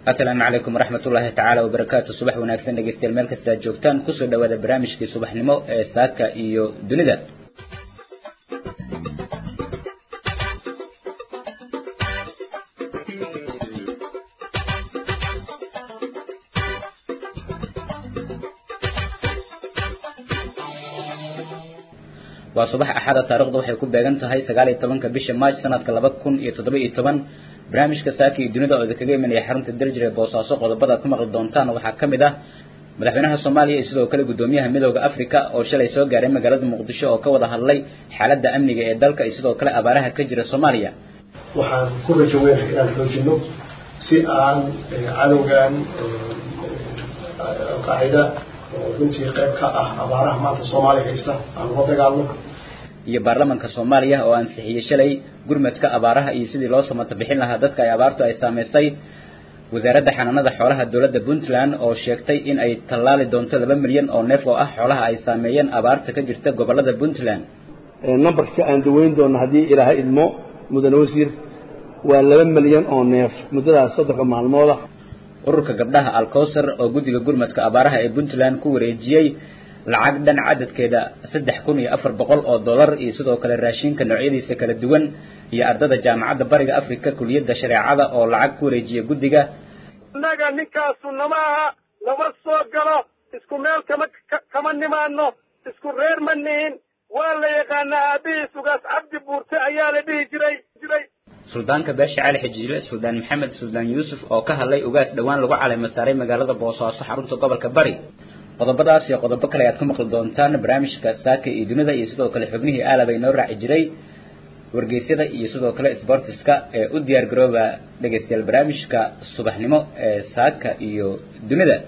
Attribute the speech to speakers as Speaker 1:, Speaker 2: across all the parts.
Speaker 1: asalaamu calaykum waraxmat ullaahi tacaala wabarakaatu subax wanaagsan dhegeystayaal meel kasta aad joogtaan kusoo dhawaada barnaamijkii subaxnimo ee saaka iyo dunida waa subax axada taarikhda waxay ku beegan tahay sagaal iyo tobanka bisha march sanadka laba kun iyo toddoba iyo toban barnaamijka saaka iyo dunida oo idinkaga imanaya xarunta darjir ee boosaaso qodobada aad ku maqli doontaan waxaa ka mid ah madaxweynaha soomaaliya iyo sidoo kale guddoomiyaha midooda africa oo shalay soo gaaray magaalada muqdisho oo ka wada hadlay xaaladda amniga ee dalka iyo sidoo kale abaaraha ka jira soomaaliya
Speaker 2: waxaan ku rajo weynahay inaan xoojino si aan cadowgan alqaacida oo runtii qayb ka ah abaaraha maanta soomaaliya haysta aan ula dagaalno
Speaker 1: iyo baarlamanka soomaaliya oo ansixiyey shalay gurmadka abaaraha iyo sidii loo samata bixin lahaa dadka ay abaartu ay saamaysay wasaaradda xanaanada xoolaha dowladda puntland oo sheegtay in ay tallaali doonto laba milyan oo neef oo ah xoolaha ay saameeyeen abaarta ka jirta gobolada puntland
Speaker 3: numberka aan daweyn doono haddii ilaahay idmo mudane wasiir waa laba milyan oo neef muddadaas soddonka maalmooda
Speaker 1: ururka gabdhaha alcowsar oo guddiga gurmadka abaaraha ee puntland ku wareejiyey lacag dhan cadadkeeda saddex kun iyo afar boqol oo dollar iyo sidoo kale raashinka noocyadiisa kala duwan iyo ardada jaamacadda bariga africa kuliyadda shareecada oo lacag ku wareejiya guddiga
Speaker 4: innaga ninkaasu nama aha nama soo galo isku meel kama kama nimaano isku reer ma nihin waa la yaqaanaa aabihiis ugaas cabdi buurte ayaa la dhihi jiray jiray
Speaker 1: suldaanka beesha cali xijiile suldaan maxamed suldaan yuusuf oo ka hadlay ugaas dhowaan lagu caleema saaray magaalada boosaaso xarunta gobolka bari qodobadaas iyo qodobo kale ayaad ku maqli doontaan barnaamijka saaka iyo dunida iyo sidoo kale xubnihii aalab ay noo raaci jiray wargeysyada iyo sidoo kale sbortiska ee u diyaar garooba dhegeystayaal barnaamijka subaxnimo ee saaka iyo dunida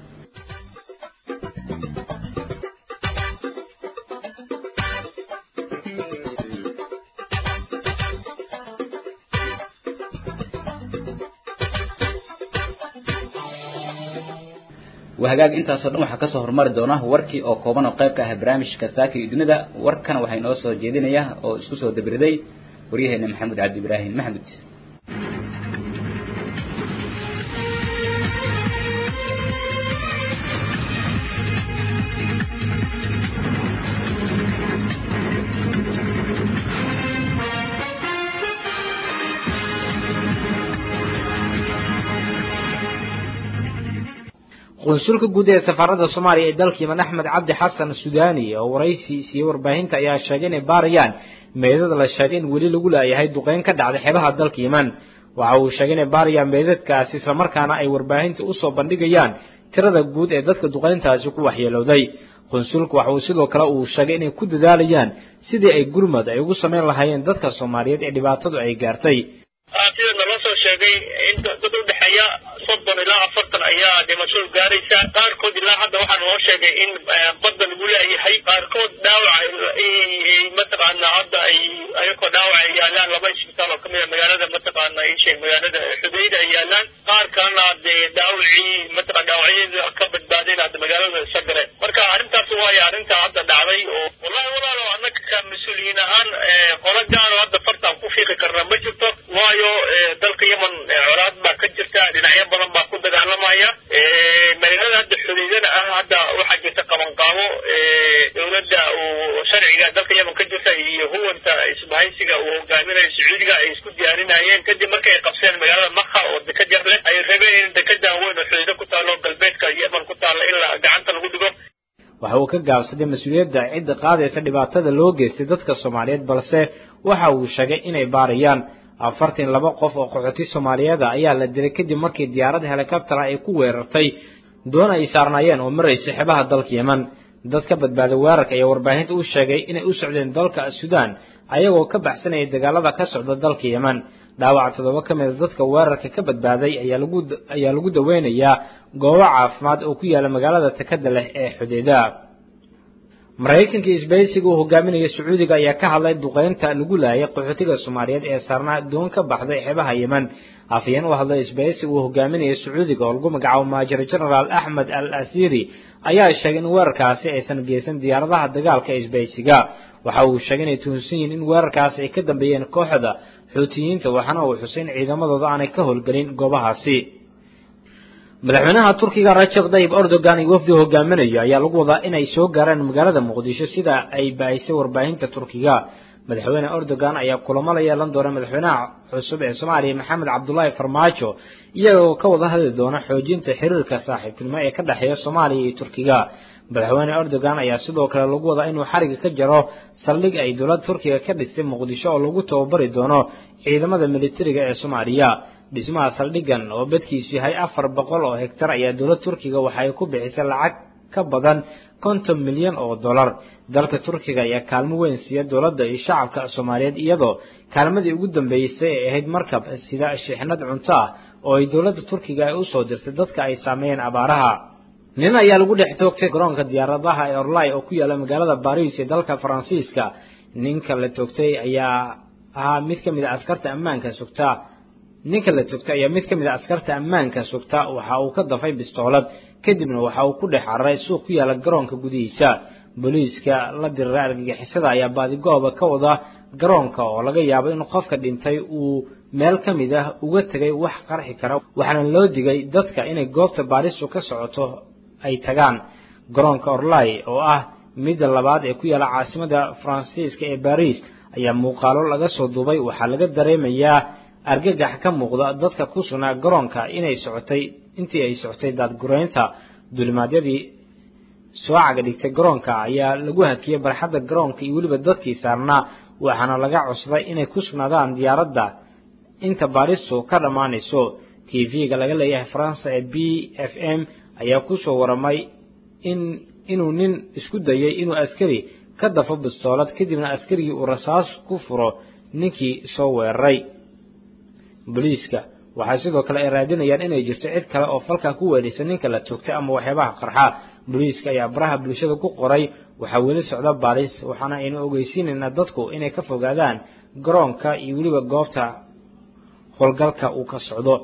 Speaker 1: wahagaag intaasoo dhan waxaa kasoo horumari doona warkii oo kooban oo qayb ka ah barnaamijka saaka iyo dunida warkana waxaa inoo soo jeedinaya oo isku soo dabiriday waryaheena maxamed cabdi ibraahim maxmud
Speaker 5: qunsulka guud ee safaarada soomaaliya ee dalka yemen axmed cabdi xasan sudaani oo waraysi siiyey warbaahinta ayaa sheegay inay baarayaan meedada la sheegay in weli lagu laayahay duqeyn ka dhacday xeebaha dalka yemen waxa uu sheegay inay baarayaan meedadkaasi islamarkaana ay warbaahinta usoo bandhigayaan tirada guud ee dadka duqeyntaasi ku waxyeelowday qunsulku waxa uu sidoo kale uu sheegay inay ku dadaalayaan sidii ay gurmad ay ugu samayn lahaayeen dadka soomaaliyeed ee dhibaatadu ay gaartay
Speaker 4: sida naloo soo sheegay in dad udhexeeya soddon ilaa afartan ayaa dhimashadu gaaraysa qaarkood ilaa hadda waxaa naloo sheegay in badda lagu leeyahay qaarkood dhaawac mataqaana hadda ay ayagoo dhaawac ay yaalaan laba isbitaal oo kamid a magaalada mataqaana isheeg magaalada xudayda ay yaalaan qaar kalena dee dhaawacii mataqana dhaawacyada ka badbaadeen hadda magaalada isagale marka arrintaas waayo arrinta hadda dhacday oo wallahi walaalo annaga ka mas-uuliyiin ahaan qola gaaro hadda fartaan ku fiiqi karna ma jirto waayo dalka yemen colaad baa ka jirta dhinacyo badan baa ku dagaalamaya magaalada hadda xudeydana ah hadda waxaa jirta qabanqaabo dowladda uu sharciga dalka yemen ka jirta iyo huwanta isbahaysiga uu hogaaminayo sacuudiga ay isku diyaarinayeen kadib markay qabseen magaalada makha oo dekad yar leh ay rabeen in dekadan weyn oo xudeydo ku taalo galbeedka yemen ku taalla in la gacanta lagu dhigo
Speaker 5: waxa uu ka gaabsaday mas-uuliyadda cidda qaadaysa dhibaatada loo geystay dadka soomaaliyeed balse waxa uu sheegay inay baarayaan afartan laba qof oo qaxooti soomaaliyeeda ayaa la dilay kadib markii diyaarad helikabtara ay ku weerartay doon ay saarnaayeen oo maraysay xebaha dalka yemen dad ka badbaaday weerarka ayaa warbaahinta u sheegay inay u socdeen dalka suudaan ayagoo ka baxsanayay dagaalada ka socda dalka yemen dhaawaca toddoba ka mida dadka weerarka ka badbaaday ayaa lagu ayaa lagu daweynayaa goobo caafimaad oo ku yaala magaalada takada leh ee xudeyda maraykanka isbaysiga uu hogaaminaya sacuudiga ayaa ka hadlay duqeynta lagu laayay qaxootiga soomaaliyeed ee saarnaa doon ka baxday xeebaha yemen afhayeen u hadlay isbaysiga uu hogaaminaya sacuudiga oo lagu magacaabo maajir genaraal axmed al asiri ayaa sheegay in weerarkaasi aysan geysan diyaaradaha dagaalka isbaysiga waxa uu sheegay inay tuhunsan yihiin in weerarkaasi ay ka dambeeyeen kooxda xuutiyiinta waxaana uu xusay in ciidamadooda aanay ka howlgelin goobahaasi madaxweynaha turkiga rajab tayyib erdogan iyo wafdi hogaaminayo ayaa lagu wadaa inay soo gaaraan magaalada muqdisho sida ay baahisay warbaahinta turkiga madaxweyne erdogan ayaa kulamo la yeelan doona madaxweynaha cusub ee soomaaliya maxamed cabdulaahi farmaajo iyagoo ka wada hadli doona xoojinta xiriirka saaxiibtinimo ee ka dhexeeya soomaaliya iyo turkiga madaxweyne erdogan ayaa sidoo kale lagu wadaa inuu xariga ka jaro saldhig ay dowladda turkiga ka dhistay muqdisho oo lagu tababari doono ciidamada militariga ee soomaaliya dhismaha saldhigan oo badkiisu yahay afar boqol oo hektar ayaa dowladda turkiga waxa ay ku bixisay lacag ka badan konton milyan oo dollar dalka turkiga ayaa kaalmo weyn siiya dowladda iyo shacabka soomaaliyeed iyadoo kaalmadii ugu dambeysay ay ahayd markab sida shixnad cunto ah oo ay dowladda turkiga ay usoo dirtay dadka ay saameeyeen abaaraha nin ayaa lagu dhex toogtay garoonka diyaaradaha ee orlai oo ku yaala magaalada baris ee dalka faransiiska ninka la toogtay ayaa ahaa mid ka mid a askarta ammaanka sugta ninka la toogtay ayaa mid ka mid a askarta ammaanka sugta waxa uu ka dafay bistoolad kadibna waxa uu ku dhex cararay suuq ku yaala garoonka gudihiisa booliiska la diriray argagixisada ayaa baadigooba ka wada garoonka oo laga yaabo in qofka dhintay uu meel ka mid ah uga tegay wax qarxi kara waxaana loo digay dadka inay goobta baaristu ka socoto ay tagaan garoonka orlai oo ah midda labaad ee ku yaala caasimada faransiiska ee baris ayaa muuqaalo laga soo duubay waxaa laga dareemayaa argagax ka muuqda dadka ku sugnaa garoonka inay socotay intii ay socotay daadgureynta dulimaadyadii soo caga dhigtay garoonka ayaa lagu hakiyey barxadda garoonka iyo weliba dadkii saarnaa waxaana laga cusbay inay ku sugnaadaan diyaaradda inta baaristu ka dhammaanayso t v-ga laga leeyahay faransa ee b f m ayaa kusoo waramay in inuu nin isku dayay inuu askari ka dafo bistoolad kadibna askarigii uu rasaas ku furo ninkii soo weeraray booliiska waxay sidoo kale ay raadinayaan inay jirto cid kale oo falkaa ku weelisa ninka la toogtay ama waxyaabaha qarxa booliiska ayaa baraha bulshada ku qoray waxaa weli socda baaris waxaana aynu ogeysiinaynaa dadku inay ka fogaadaan garoonka iyo weliba goobta howlgalka uu ka socdo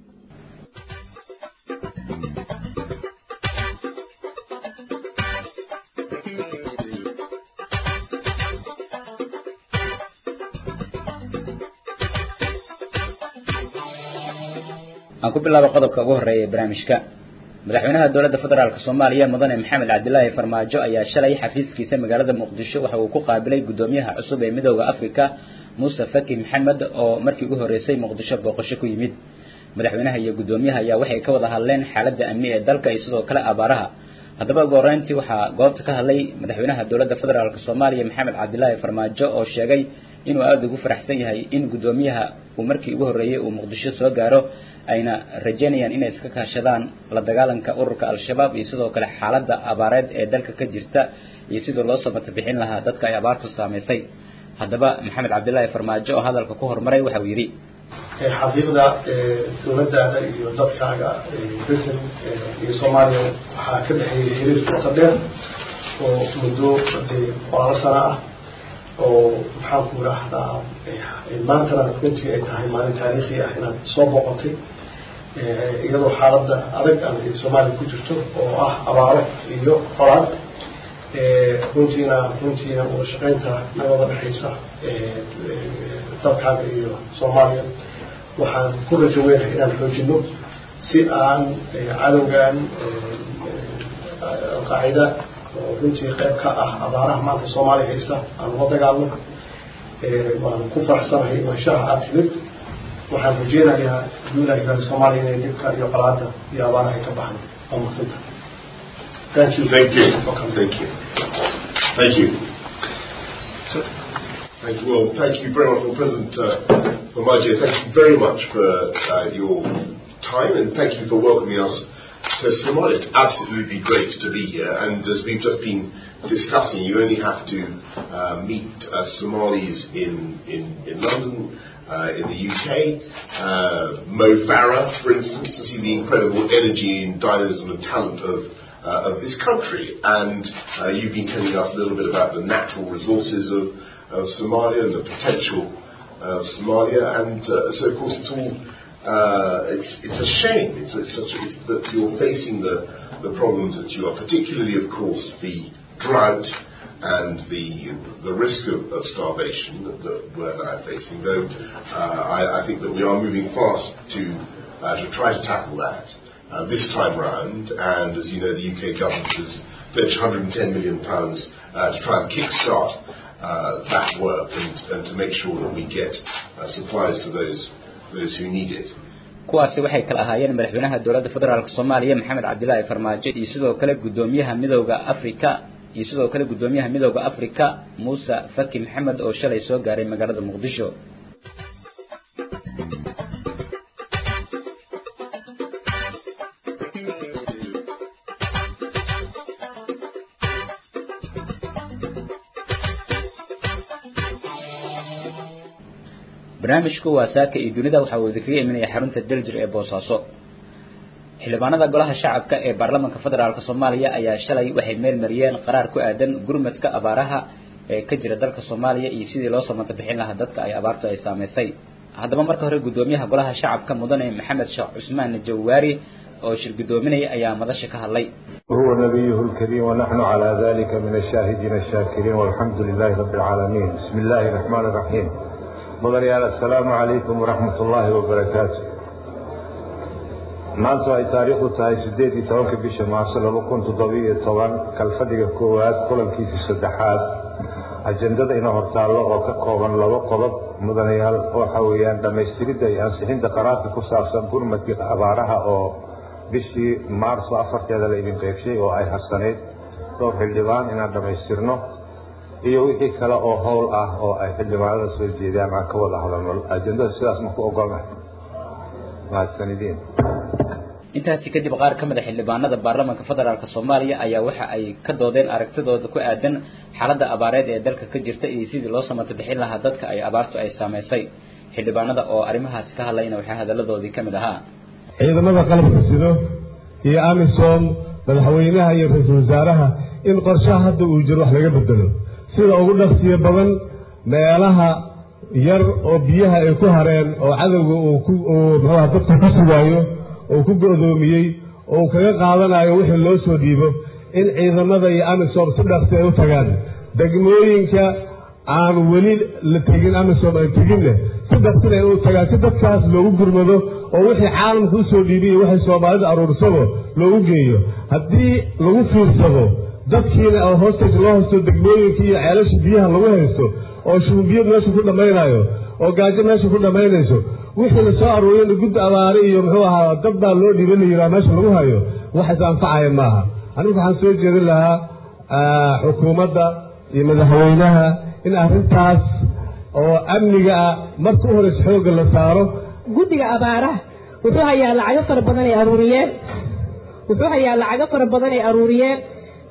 Speaker 1: aan ku bilaabo qodobka ugu horeeya ee barnaamijka madaxweynaha dowladda federaalk soomaaliya mudane maxamed cabdilaahi farmaajo ayaa shalay xafiiskiisa magaalada muqdisho waxa uu ku qaabilay guddoomiyaha cusub ee midooda africa muuse faki maxamed oo markii ugu horreysay muqdisho booqasho ku yimid madaxweynaha iyo guddoomiyaha ayaa waxay ka wada hadleen xaaladda amni ee dalka iyo sidoo kale abaaraha haddaba ugu horreyntii waxaa goobta ka hadlay madaxweynaha dowladda federaalk soomaaliya maxamed cabdilaahi farmaajo oo sheegay inuu aada ugu faraxsan yahay in guddoomiyaha uu markii ugu horreeyey uu muqdisho soo gaaro ayna rajaynayaan inay iska kaashadaan la dagaalanka ururka al-shabaab iyo sidoo kale xaaladda abaareed ee dalka ka jirta iyo sidii loo samata bixin lahaa dadka ay abaartu saamaysay haddaba maxamed cabdilaahi farmaajo oo hadalka ku horumaray waxa uu yidhi
Speaker 2: xaqiiqda dowladdaada iyo dadkaaga britain iyo soomaaliya waxaa ka dhexeeyay xiriir qoto dheer oo muddo dee qoraalo sano ah oo maxaan ku idhaahdaa maantana runtii ay tahay maalin taariikhi ah inaad soo boqotay iyadoo xaaladda adag aan soomaaliya ku jirto oo ah abaaro iyo qoraal runtiina runtiina wada shaqaynta nagada dhexaysa dalkaaga iyo soomaaliya waxaan ku rajo weynahay inaan xoojino si aan cadowgan alqaacida oo runtii qayb ka ah abaaraha maanta soomaaliya haysta aan ula dagaalno waan ku faraxsanahay imaanshaha aada timid waxaan rajeynayaa duulaha ilahi soomaaliya inay dhibka iyo qolaada iyo abaaraha ay ka baxan waa madsanta
Speaker 6: Thank you. Thank you. Welcome. Thank you. Thank you. Thank you. Well, thank you very much, well, President uh, Mamaje. Thank you very much for uh, your time and thank you for welcoming us to Somalia. It's absolutely great to be here. And as we've just been discussing, you only have to uh, meet uh, Somalis in, in, in London, uh, in the UK, uh, Mo Farah, for instance, to see the incredible energy and dynamism and talent of, uh, of this country. And uh, you've been telling us a little bit about the natural resources of, of Somalia and the potential of Somalia. And uh, so, of course, it's all uh, it's, it's a shame. It's, it's, such, it's that you're facing the, the problems that you are, particularly, of course, the drought and the the risk of, of starvation that, that we're now facing. Though uh, I, I think that we are moving fast to uh, to try to tackle that. uh, this time round. And as you know, the UK government has pledged 110 million pounds uh, to try and kickstart uh, that work and, and to make sure that we get uh, supplies to those those who need it.
Speaker 1: kuwaasi waxay kala ahaayeen madaxweynaha dowladda federaalk soomaaliya maxamed cabdilaahi farmaajo iyo sidoo kale guddoomiyaha midowda africa iyo sidoo kale guddoomiyaha midowda africa muuse faki maxamed oo shalay soo gaaray magaalada muqdisho barnaamijku waa saaka iyo dunida waxa uu idinkaga imanaya xarunta daljir ee boosaaso xildhibaanada golaha shacabka ee baarlamaanka federaalk soomaaliya ayaa shalay waxay meel mariyeen qaraar ku aadan gurmadka abaaraha ee ka jira dalka soomaaliya iyo sidii loo samata bixin lahaa dadka ay abaartu ay saameysay haddaba marka hore guddoomiyaha golaha shacabka mudane maxamed sheekh cusmaan jawaari oo shir guddoominaya ayaa madasha ka hadlay
Speaker 7: هو نبيه الكريم ونحن على ذلك من الشاهدين الشاكرين والحمد لله رب العالمين بسم الله الرحمن الرحيم mudanayaal assalaamu calaykum waraxmat ullaahi wabarakaatu maanta ay taariikhdu tahay siddeed iyo tobanka bisha maarso laba kun toddobiyo toban kalfadhiga koowaad kulankiisa saddexaad ajendada ina hortaallo oo ka kooban laba qodob mudanayaal waxa weeyaan dhammaystiridda iyo ansixinta qaraarka ku saabsan gurmadka abaaraha oo bishii maarso afarteeda la idin qeybshay oo ay harsanayd dhowr xildhibaan inaan dhammaystirno iyo wixii kale oo howl ah oo ay xildhibaanada soo jeedaan aan ka wada hadalno ajendada sidaas ma ku ogolnahay mahadsanidin
Speaker 1: intaasi kadib qaar ka mid a xildhibaanada baarlamaanka federaalk soomaaliya ayaa waxa ay ka doodeen aragtidooda ku aadan xaaladda abaareed ee dalka ka jirta iyo sidii loo samata bixin lahaa dadka ay abaartu ay saameysay xildhibaanada oo arrimahaasi ka hadlayna waxaa hadaladoodii ka mid ahaa
Speaker 8: ciidamada qalabka sido iyo amisom madaxweynaha iyo ra-iisul wasaaraha in qorshaha hadda uu jiro wax laga bedelo sida ugu dhaqsiyo badan meelaha yar oo biyaha ay ku hareen oo cadowga uu ku muxuuha dadka ku sugaayo oo ku go'doomiyey oo uu kaga qaadanayo wixii loo soo dhiibo in ciidamada iyo amisom si dhaqsi ay u tagaan degmooyinka aan weli la tegin amisom aan teginne si dhaqsina ay u tagaan si dadkaas loogu gurmado oo wixii caalamka u soo dhiibiy iyo wixii soomaalida aruursado loogu geeyo haddii lagu fiirsado dadkiina oo hoosteej loo haysto degmooyinka iyo ceelasha biyaha lagu haysto oo shuumbiyad meesha ku dhammaynayo oo gaajo meesha ku dhammaynayso wixii la soo aruuriyana guddi abaare iyo muxuu ahaa dad baa loo dhiiban la yidhaha meesha lagu hayo wax is anfacaya maaha anigu waxaan soo jeedin lahaa xukuumadda iyo madaxweynaha in arrintaas oo amniga ah marka u horeysa xoogga la saaro
Speaker 9: guddiga abaaraha wuxuu hayaa lacago fara badan ay aruuriyeen wuxuu hayaa lacago fara badan ay aruuriyeen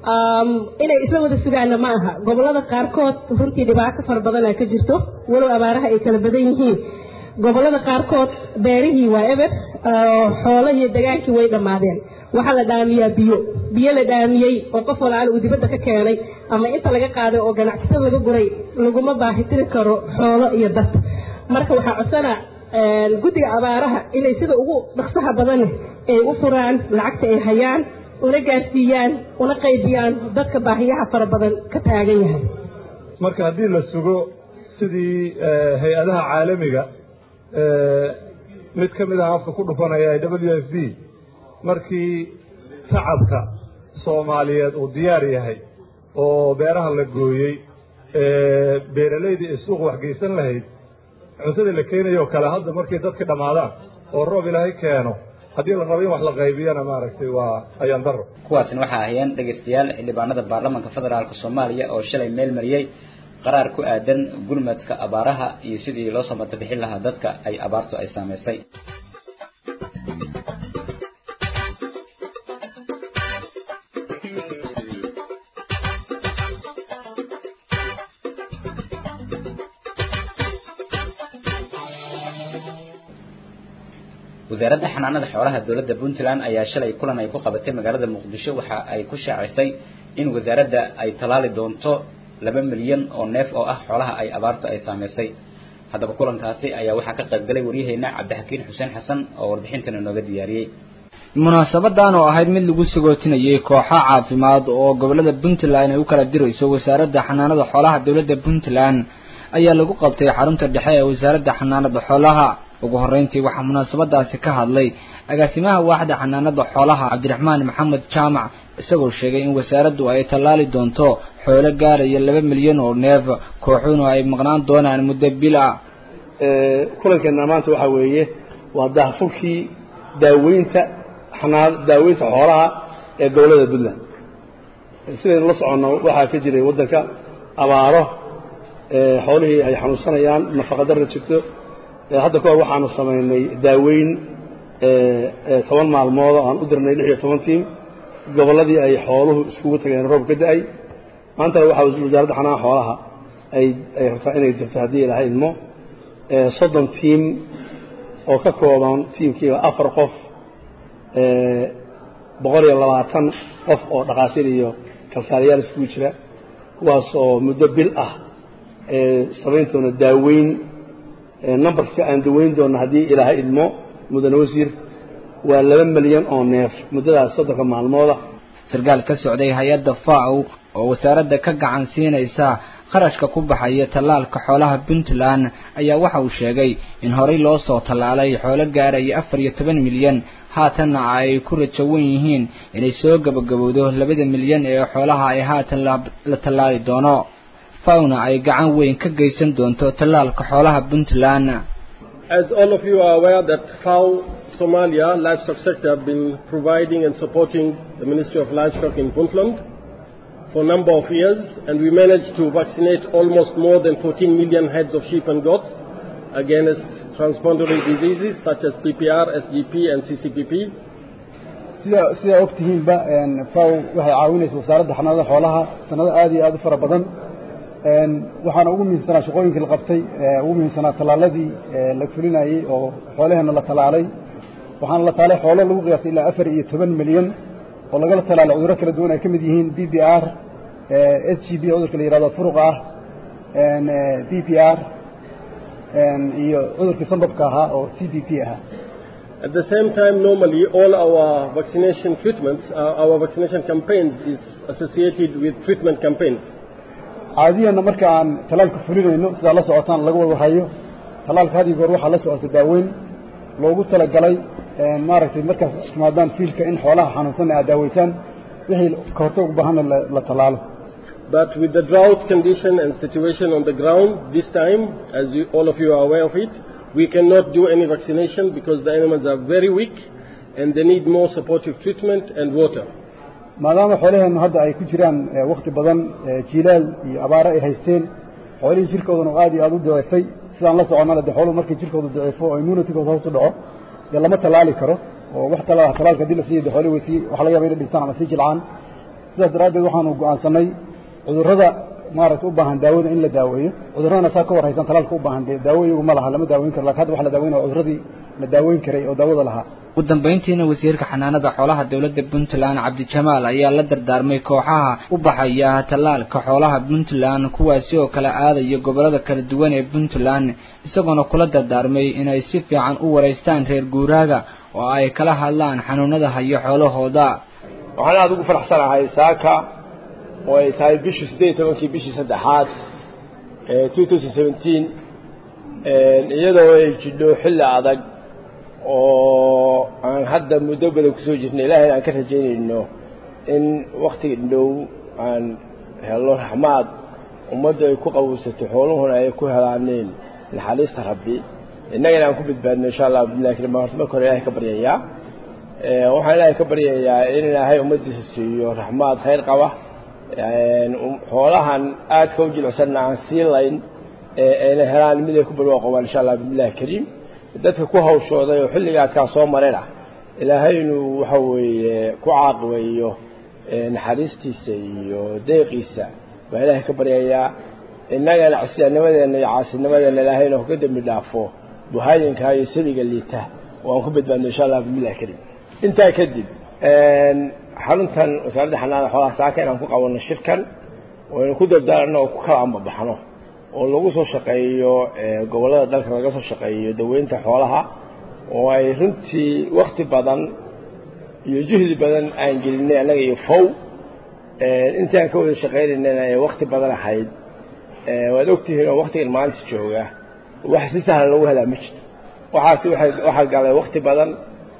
Speaker 9: inay isla wada sugaana ma aha gobollada qaarkood runtii dhibaato fara badana ka jirto walow abaaraha ay kala badan yihiin gobollada qaarkood beerihii waa eber xoolahii dagaankii way dhammaadeen waxaa la dhaamiyaa biyo biyo la dhaamiyey oo qof walaala uu dibadda ka keenay ama inta laga qaaday oo ganacsatada laga guray laguma baahitiri karo xoolo iyo dad marka waxaa codsana guddiga abaaraha inay sida ugu dhaqsaha badan ay u furaan lacagta ay hayaan una gaarsiiyaan una qaybiyaan dadka baahiyaha fara badan ka taagan yahay
Speaker 8: marka haddii la sugo sidii hay-adaha caalamiga mid ka mid ah afka ku dhufanaya w f b markii shacabka soomaaliyeed uu diyaar yahay oo beeraha la gooyey beeralaydii ay suuq waxgeysan lahayd cuntada la keenayo oo kale hadda markay dadka dhammaadaan oo roob ilaahay keeno haddii la rabo in wax la qaybiyana maaragtay waa ayaan daro
Speaker 1: kuwaasina waxaa ahayeen dhegaystayaal xildhibaanada baarlamaanka federaalk soomaaliya oo shalay meel mariyey qaraar ku aadan gurmadka abaaraha iyo sidii loo samata bixin lahaa dadka ay abaartu ay saameysay wasaaradda xanaanada xoolaha dowladda puntland ayaa shalay kulan ay ku qabatay magaalada muqdisho waxa ay ku shaacisay in wasaaradda ay tallaali doonto laba milyan oo neef oo ah xoolaha ay abaartu ay saameysay haddaba kulankaasi ayaa waxaa ka qaybgalay waryaheena cabdixakiin xuseen xasan oo warbixintana nooga diyaariyey
Speaker 10: munaasabadan oo ahayd mid lagu sagootinayay kooxo caafimaad oo gobolada puntland ay u kala dirayso wasaaradda xanaanada xoolaha dowladda puntland ayaa lagu qabtay xarunta dhexe ee wasaaradda xanaanada xoolaha ugu horreyntii waxaa munaasabadaasi ka hadlay agaasimaha waaxda xanaanada xoolaha cabdiraxmaan maxamed jaamac isagoo sheegay in wasaaraddu ay tallaali doonto xoolo gaaraya laba milyan oo neef kooxuhuna ay maqnaan doonaan muddo bil ah
Speaker 3: kulankeena maanta waxaa weeye waa daahfurkii daaweynta xanaa daaweynta xoolaha ee gobollada puntland sidaynu la soconno waxaa ka jiray waddanka abaaro xoolihii ay xanuunsanayaan nafaqadarra jirto hadda kahor waxaanu samaynay daaweyn toban maalmood oo aan u dirnay lix iyo toban tiim gobolladii ay xooluhu iskugu tageen roob ka da-ay maantana waxaa wasaaradda xanaana xoolaha ay ay rabtaa inay dirto haddii ilaha idmo soddon tiim oo ka kooban tiimkiiba afar qof boqol iyo labaatan qof oo dhakhaatiir iyo kalkaaliyaal iskugu jira kuwaas oo muddo bil ah samayn doona daaweyn numberka aan daweyn doona haddii ilaaha idmo mudane wasiir waa laba milyan oo neef muddadaas soddonka maalmooda
Speaker 10: sarkaal ka socday hay-adda faw oo wasaaradda ka gacan siinaysa kharashka ku baxaya tallaalka xoolaha puntland ayaa waxa uu sheegay in horey loo soo tallaalay xoolo gaaraya afar iyo toban milyan haatanna ay ku rajawan yihiin inay soo gabagabowdo labada milyan ee xoolaha ay haatan la tallaali doono fawna ay gacan weyn ka geysan doonto tallaalka xoolaha puntland
Speaker 11: As all of you are aware that FAO Somalia livestock sector have been providing and supporting the Ministry of Livestock in Puntland for a number of years, and we managed to vaccinate almost more than 14 million heads of sheep and goats against transboundary diseases such as PPR, SGP, and CCPP.
Speaker 12: sida sidaa og tihiinba faw waxay caawinaysa wasaaradda xanaanada xoolaha sanado aad iyo aad u fara badan waxaana ugu muhiimsanaa shaqooyinkii la qabtay ugu muhiimsanaa tallaaladii la fulinayey oo xoolaheena la tallaalay waxaana la taalay xoolo lagu qiyaastay ilaa afar iyo toban milyan oo lagala tallaalay cudurro kala duwan ay ka mid yihiin b b r s g b cudurka la yihahdo furuq ah b p r iyo cudurkii sambabka ahaa oo c b p ahaa
Speaker 11: At the same time, normally all our vaccination treatments, uh, our vaccination campaigns is associated with treatment campaigns.
Speaker 12: caadiyanna marka aan tallaalka fulinayno sidaa la socotaan laga wada hayo tallaalka had iyo goor waxaa la socota daaweyn loogu talagalay maaragtay markaas iskumaadaan fiilka in xoolaha xanuunsan aad daaweytaan wixii ka hortag u baahanna la tallaalo
Speaker 11: But with the drought condition and situation on the ground this time, as you, all of you are aware of it, we cannot do any vaccination because the animals are very weak and they need more supportive treatment and water.
Speaker 12: maadaama xoolaheennu hadda ay ku jiraan wakti badan jiilaal iyo abaaro ay haysteen xoolihii jirkoodana aad iyo aad u daciifay sidaan la soconnana dee xooluhu markay jirkooda daciifo oo immunitigooda hoos u dhaco dee lama tallaali karo oo wax talaala tallaalka haddii la siiyo dee xoolihi way sii waxa laga yaba inay dhintaan ama sii jilcaan sidaas daraaddeed waxaanu go'aansanay cudurrada maaragtay u baahan daawada in la daaweeyo cudurradana saa ka war haysan tallaalka u baahan dee daawo iyagu ma laha lama daaweyn karo lakin hadda waxa la daaweynaya cudurradii la daaweyn karay oo daawada lahaa
Speaker 10: ugu dambayntiina wasiirka xanaanada xoolaha dowladda puntland cabdijamaal ayaa la dardaarmay kooxaha u baxaya tallaalka xoolaha puntland kuwaasi oo kala aadaya gobollada kala duwan ee puntland isagoona kula dardaarmay inay si fiican u wareystaan reer guuraaga oo ay kala hadlaan xanuunada hayo xoolahooda
Speaker 13: waxaan aada ugu faraxsanahay saaka oo ay tahay bishii siddeed iyo tobankii bishii saddexaad ee two thousand seventeen iyadoo ay jidho xilli adag oo aan hadda muddo badan kusoo jirnay ilaahay aan ka rajaynayno in waktiga dhow aan helo raxmaad ummaddu ay ku qawowsato xooluhuna ay ku helaaneen naxariista rabbi innagana aan ku badbaadno insha allah billahi karim horta marka hore ilahay ka baryayaa waxaan ilaahay ka baryayaa in ilaahay ummaddiisa siiyo raxmaad khayr qaba xoolahan aadka u jilicsanna aan sii layn ayna helaan mid ay ku barwaa qabaan insha allah billahi kariim dadka ku hawshooday oo xilligaadkaa soo marayna ilaahay inuu waxa weeye ku caaqibeeyo naxariistiisa iyo deeqiisa baa ilaahay ka baryayaa innagana cisyaanimadeenna iyo caasinimadeenna ilaahayna ka dembi dhaafo buhaayinkaa iyo saliga liita oo aan ku badbaadno insha allah bismillahi kariim intaa kadib xaruntan wasaaradda xanaanada xoolaha saaka inaan ku qabanno shirkan waynu ku dardaaranno oo ku kala ambabaxno oo lagu soo shaqeeyo gobollada dalka laga soo shaqeeyo daweynta xoolaha oo ay runtii wakti badan iyo juhdi badan aan gelinay annaga iyo fow intii aan ka wada shaqaynaynana ay wakti badan ahayd waad ogtihiin oo waktigan maanta jooga wax si sahlan lagu helaa ma jirto waxaasi waxay waxaa galay wakti badan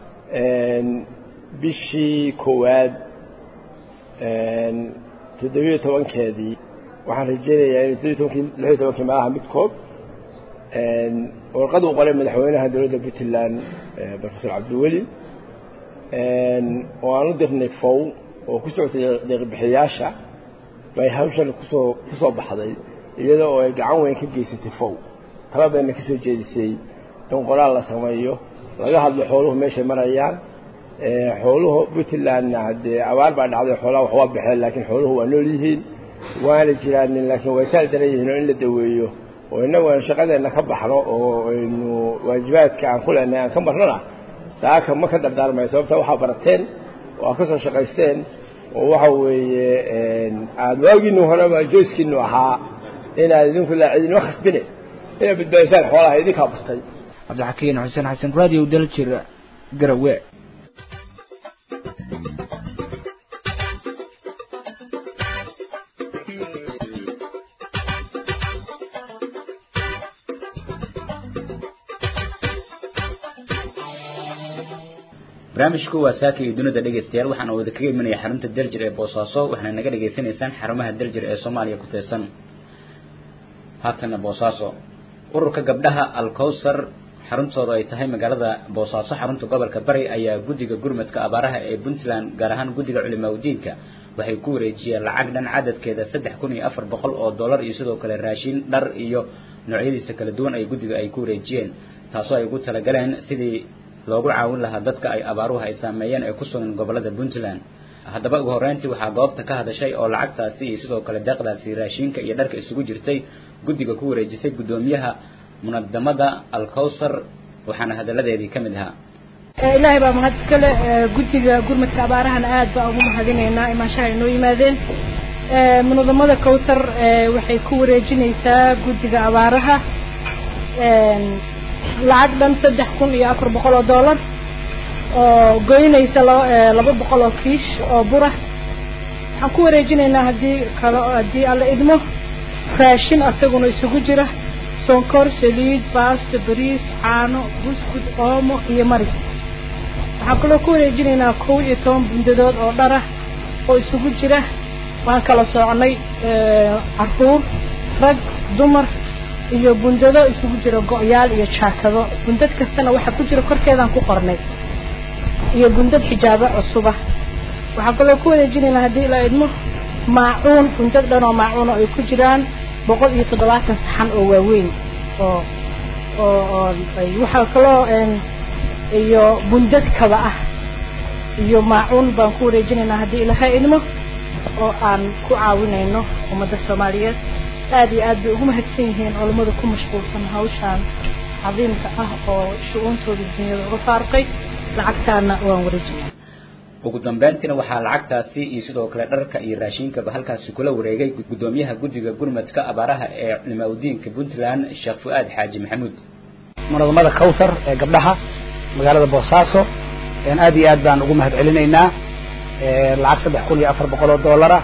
Speaker 13: bishii koowaad toddobiyo tobankeedii waxaan rajeynayaa in toddobiyo tobankii lix iyo tobankii maaha midkood warqad uu qoray madaxweynaha dowladda puntland professor cabdiweli oo aan u dirnay fow oo ku socotay deeqbixiyaasha bay hawshan kusoo kusoo baxday iyada oo ay gacan weyn ka geysatay fow tala bayna ka soo jeedisay in qoraal la sameeyo laga hadlo xooluhu meeshay marayaan xooluhu puntlandna haddee abaar baa dhacday xoolaha wax waa baxeen laakiin xooluhu waa nool yihiin waana jiraanin laakiin way saal daran yihiin oo in la daweeyo oo innagu aan shaqadeenna ka baxno oo aynu waajibaadka aan ku leenahay aan ka marnona saaka ma ka dardaarmaya sababta waxaa barateen oo aad ka soo shaqaysteen oo waxa weeye aada waagiinu horeba jooskiinu ahaa inaad idinku laacidinima khasbine inaad badbaadisaan xoolaha idinkaa bartay
Speaker 10: cabdixakiin xuseen xasan radio daljir garawe
Speaker 1: barnaamijku waa saaka iyo dunida dhegaystayaal waxaana wada kaga imanaya xarunta daljir ee boosaaso waxaana naga dhagaysanaysaan xarumaha daljir ee soomaaliya ku teesan haatana boosaaso ururka gabdhaha alkowsar xaruntooda ay tahay magaalada boosaaso xarunta gobolka bari ayaa guddiga gurmadka abaaraha ee puntland gaar ahaan guddiga culimaadudiinka waxay ku wareejiyeen lacag dhan cadadkeeda saddex kun iyo afar boqol oo dollar iyo sidoo kale raashin dhar iyo noocyadiisa kala duwan ay guddiga ay ku wareejiyeen taasoo ay ugu talagaleen sidii loogu caawin lahaa dadka ay abaaruhu ay saameeyeen ee ku sugan gobolada puntland haddaba ugu horreyntii waxaa goobta ka hadashay oo lacagtaasi iyo sidoo kale deeqdaasi raashinka iyo dharka isugu jirtay guddiga ku wareejisay guddoomiyaha munadamada alkowsar waxaana hadalladeedii ka mid ahaa
Speaker 14: ilaahay baa mahad iskale guddiga gurmadka abaarahana aad baa ugu mahadinaynaa imaashaha inoo yimaadeen munadamada kowsar waxay ku wareejinaysaa guddiga abaaraha lacag dhan saddex kun iyo afar boqol oo dollar oo goynaysa laba boqol oo kiish oo bura waxaan ku wareejinaynaa haddii kale haddii alla idmo raashin asaguna isugu jira sonkor saliid baasto bariis caano buskud oomo iyo mari waxaan kaloo ku wareejinaynaa kow iyo toban bundadood oo dharah oo isugu jira waan kala soconay caruur rag dumar iyo bundado isugu jira go-yaal iyo jaakado bundad kastana waxaa ku jira korkeedaan ku qornay iyo bundad xijaabo cusuba waxaan kaloo ku wareejinaynaa haddii la idmo maacuun bundad dhan oo maacuun oo ay ku jiraan boqol iyo toddobaatan saxan oo waaweyn oo oo oo waxaa kaloo iyo bundad kaba ah iyo maacuun baan ku wareejinaynaa haddii ilaha idmo oo aan ku caawinayno ummadda soomaaliyeed aad iyo aad bay ugu mahadsan yihiin culammada ku mashquulsan hawshaan cadiimka ah oo shu-uuntooda dunyada uga faaruqay lacagtaana waan wareejinaa
Speaker 1: ugu dambeyntiina waxaa lacagtaasi iyo sidoo kale dharka iyo raashinkaba halkaasi kula wareegay guddoomiyaha guddiga gurmadka abaaraha ee culimaadudiinka puntland sheekh fu-aad xaaji maxamuud
Speaker 15: munadamada kowsar ee gabdhaha magaalada boosaaso aad iyo aad baan ugu mahad celinaynaa lacag saddex kun iyo afar boqol oo dollara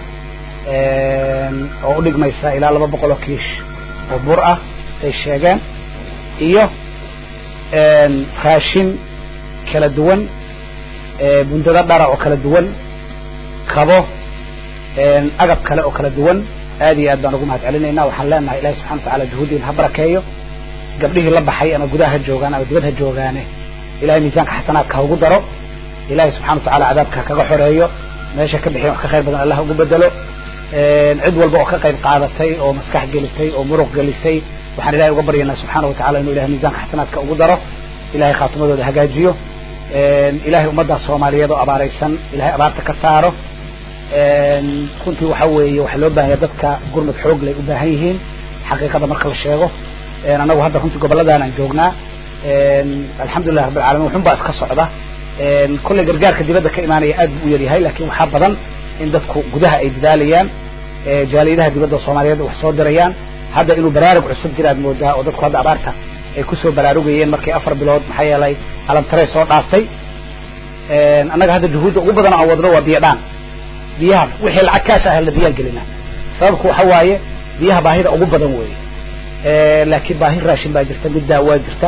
Speaker 15: oo u dhigmaysa ilaa laba boqol oo kiish oo bur ah say sheegeen iyo raashin kala duwan bundado dhara oo kala duwan kabo agab kale oo kala duwan aad iyo aad baan ugu mahad celinaynaa waxaan leenahay ilahi subxana watacala juhuudiin ha barakeeyo gabdhihii la baxay ama gudaha ha joogaan ama dibad ha joogaane ilahay miisaanka xasanaadka ha ugu daro ilahi subxana watacala cadaabka ha kaga xoreeyo meesha ka bixin wax ka khayr badan allah ugu bedelo cid walba oo ka qayb qaadatay oo maskax gelisay oo muruq gelisay waxaan ilahay uga baryanaa subxaana watacala inuu ilahay miisaanka xasanaadka ugu daro ilahay khaatimadooda hagaajiyo ilahay ummadda soomaaliyeed oo abaaraysan ilahay abaarta ka saaro runtii waxa weeye waxaa loo baahanya dadka gurmad xoog lay u baahan yihiin xaqiiqada marka la sheego annagu hadda runtii gobolladaan aan joognaa alxamdulilah rabbi alcalamin waxun baa iska socda kolley gargaarka dibadda ka imaanaya aad buu u yaryahay laakiin waxaa badan in dadku gudaha ay dadaalayaan jaaliyadaha dibadda soomaaliyeed wax soo dirayaan hadda inuu baraarug cusub jiraad moodaa oo dadku hadda abaarta ay kusoo baraarugayeen markii afar bilood maxaa yeelay alamtarey soo dhaaftay annaga hadda juhuudda ugu badan aan wadno waa biyo dhaan biyaha wixii lacag kaash ah la biyaan gelinaa sababku waxa waaye biyaha baahida ugu badan weeye laakiin baahi raashin baa jirta mid daawaa jirta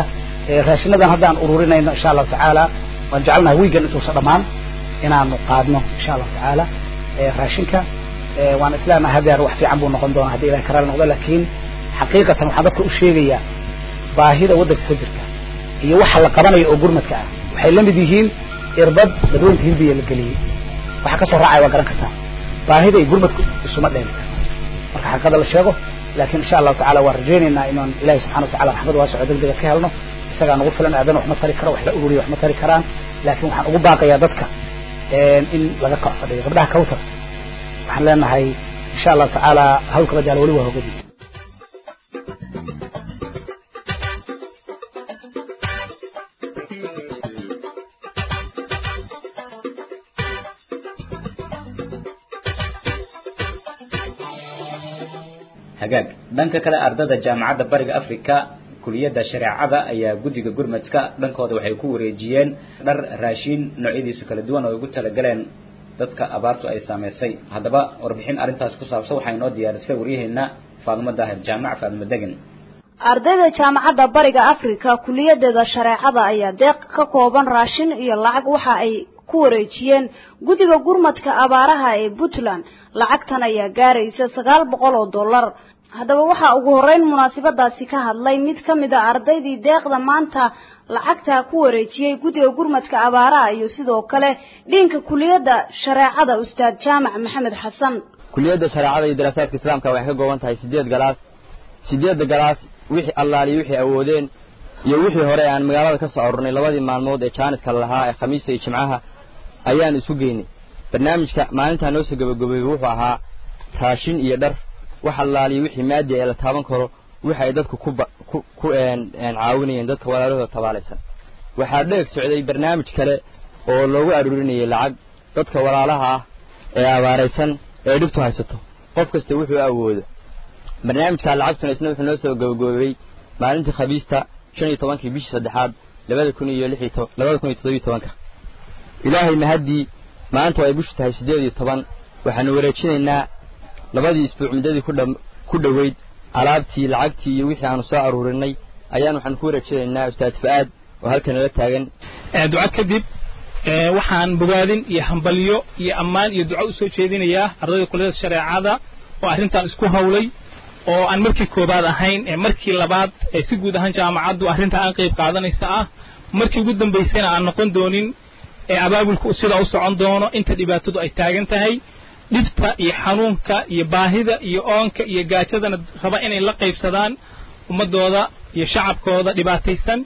Speaker 15: raashinadan haddaan ururinayno insha allahu tacaala waan jecelnahay wiigan intuusa dhammaan inaanu qaadno insha allahu tacaala raashinka waan isleenahay hadeer wax fiican buu noqon doonaa haddii ilahay karaal noqdo laakiin xaqiiqatan waxaan dadka u sheegayaa baahida waddanka ka jirta iyo waxa la qabanayo oo gurmadka ah waxay la mid yihiin irbad dadweynta hindiya la geliyey waxa kasoo raacaya waa garan kartaa baahida iyo gurmadku isuma dheeli marka xaqiiqada la sheego laakiin insha allahu tacala waan rajaynaynaa inaan ilahi subxana watacala raxmad waasaco degdega ka helno isagaa nagu filan aadan wax ma tari karo wax la ururiya wax ma tari karaan laakiin waxaan ugu baaqayaa dadka in laga kac fadhiyo gabdhaha kawtar waxaan leenahay insha allahu tacaala hawlka badaala weli waa hogadi
Speaker 1: hagaag dhanka kale ardada jaamacadda bariga africa kuliyadda shareecada ayaa guddiga gurmadka dhankooda waxay ku wareejiyeen dhar raashiin noocyadiisa kala duwan oo ay ugu talagaleen dadka abaartu ay saameysay haddaba warbixin arrintaas ku saabsan waxaa inoo diyaarisay waryaheena faadimo daahir jaamac faadimo degan
Speaker 16: ardayda jaamacadda bariga africa kuliyadeeda shareecada ayaa deeq ka kooban raashin iyo lacag waxa ay ku wareejiyeen guddiga gurmadka abaaraha ee puntland lacagtan ayaa gaaraysa sagaal boqol oo dollar haddaba waxaa ugu horreyn munaasabadaasi ka hadlay mid ka mid a ardaydii deeqda maanta lacagta ku wareejiyey guddiga gurmadka abaaraha iyo sidoo kale dhiinka kuliyadda shareecada ustaad jaamac maxamed xasan
Speaker 17: kuliyadda shareecada iyo daraasaadka islaamka waxay ka kooban tahay sideed galaas sideedda galaas wixii allaaliyo wixii awoodeen iyo wixii hore aan magaalada ka soo arurnay labadii maalmood ee jaaniska lahaa ee khamiista iyo jimcaha ayaan isu geynay barnaamijka maalintaa noo soo gabagabeeyey wuxuu ahaa raashin iyo dhar wax allaaliyo wixii maadi ee la taaban karo wixi ay dadku ku ku ku caawinayeen dadka walaalahooda tabaalaysan waxaa dheeg socday barnaamij kale oo loogu aruurinayay lacag dadka walaalaha ah ee abaaraysan ee dhibtu haysato qof kasta wuxuu awoodo barnaamijkaa lacagtuna isna wuxuu noo soo gabagabeeyey maalintii khabiista shan iyo tobankii bishii saddexaad labada kun iyo lix iyo labada kun iyo toddobiyo tobanka ilaahay mahaddii maanta ay bishu tahay siddeed iyo toban waxaanu wareejinaynaa labadii isbuuc muddadii ku dha ku dhoweyd alaabtii lacagtii iyo wixii aanu soo aruurinay ayaan waxaan ku wareejinaynaa ustaad fa'aad oo halkan nala taagan
Speaker 18: duco kadib waxaan bogaadin iyo hambalyo iyo ammaan iyo duco usoo jeedinayaa ardayda kulliyada shareecada oo arrintan isku hawlay oo aan markii koobaad ahayn ee markii labaad ee si guud ahaan jaamacaddu arrinta aan qayb qaadanaysa ah markii ugu dambaysayna aan noqon doonin ee abaabulku sidaa u socon doono inta dhibaatadu ay taagan tahay dhibta iyo xanuunka iyo baahida iyo oonka iyo gaajadana raba inay la qaybsadaan ummadooda iyo shacabkooda dhibaataysan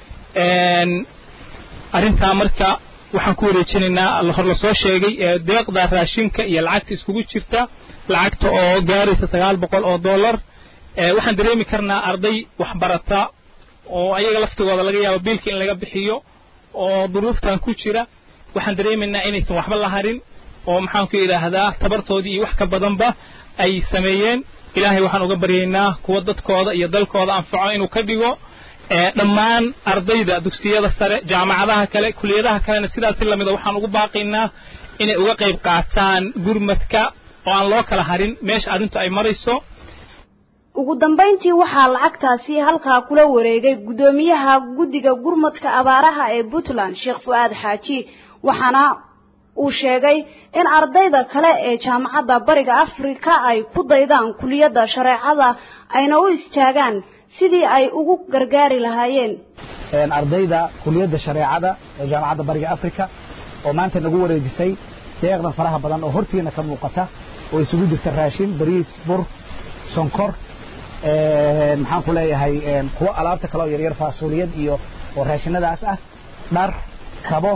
Speaker 18: arrintaa marka waxaan ku wareejinaynaa hor lasoo sheegay ee deeqda raashinka iyo lacagta iskugu jirta lacagta oo gaaraysa sagaal boqol oo dollar waxaan dareemi karnaa arday waxbarata oo ayaga laftigooda laga yaabo biilka in laga bixiyo oo duruuftan ku jira waxaan dareemaynaa inaysan waxba la harin oo maxaanku yidhaahdaa tabartoodii iyo wax ka badanba ay sameeyeen ilaahay waxaan uga baryaynaa kuwa dadkooda iyo dalkooda anfaco inuu ka dhigo dhammaan ardayda dugsiyada sare jaamacadaha kale kuliyadaha kalena sidaasi lamida waxaan ugu baaqaynaa inay uga qayb qaataan gurmadka oo aan loo kala harin meesha arrintu ay marayso
Speaker 16: ugu dambayntii waxaa lacagtaasi halkaa kula wareegay guddoomiyaha guddiga gurmadka abaaraha ee puntland sheekh fu'aad xaaji waxaana uu sheegay in ardayda kale ee jaamacadda bariga afrika ay ku daydaan kuliyadda shareecada ayna u istaagaan sidii ay ugu gargaari lahaayeen
Speaker 15: ardayda kuliyadda shareecada ee jaamacadda bariga afrika oo maanta nagu wareejisay deeqdan faraha badan oo hortiina ka muuqata oo isugu jirta raashin bariis bur sonkor maxaan ku leeyahay kuwo alaabta kale oo yaryar faasuuliyad iyo oo raashinadaas ah dhar kabo